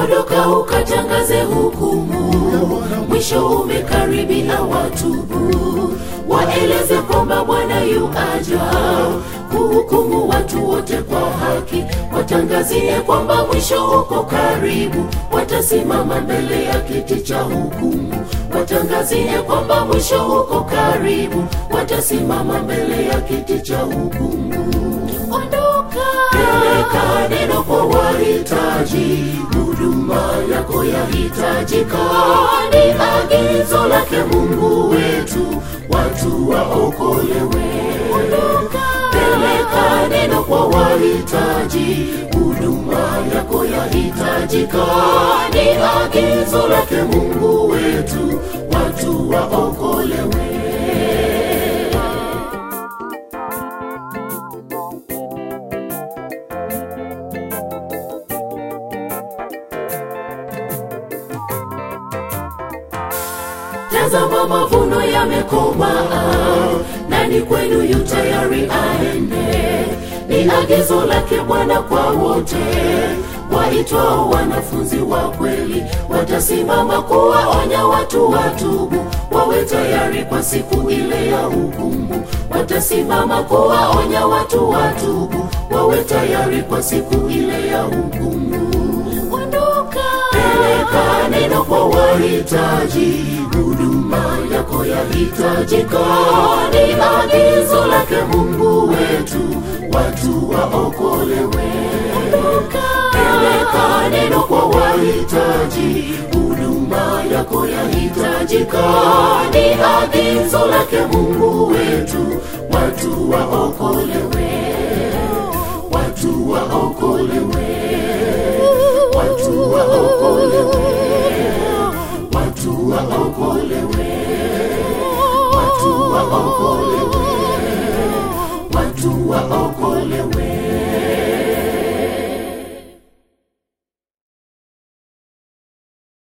ondoka ukatangaze hukumu mwisho umekaribia watubu waeleze kwamba bwana yu aja kuhukumu watu wote kwa haki watangazie kwamba mwisho uko karibu watasimama mbele ya kiti cha hukumu watangazie kwamba mwisho uko karibu watasimama mbele ya kiti cha hukumu ondoka peleka neno kwa wahitaji huduma yako yahitajika ni agizo lake mungu wetu watu waokolewe ondoka peleka neno kwa wahitaji huduma yako yahitajika ni agizo lake mungu wetu watu waokolewe tazama mavuno yamekomaa nani kwenu yu tayari aende ni agizo lake bwana kwa wote waitwao wanafunzi wa kweli watasimama kuwaonya watu watubu wawe tayari kwa siku ile ya hukumu watasimama kuwaonya watu watubu wawe tayari kwa siku ile ya hukumu ondoka peleka neno kwa wahitaji huduma yako yahitajika ni agizo lake mungu wetu watu waokolewe peleka neno kwa wahitaji huduma yako yahitajika ni agizo lake mungu wetu watu waokolewe watu waokolewe watu waokolewe watu waokolewe watu waokolewe watu waokolewe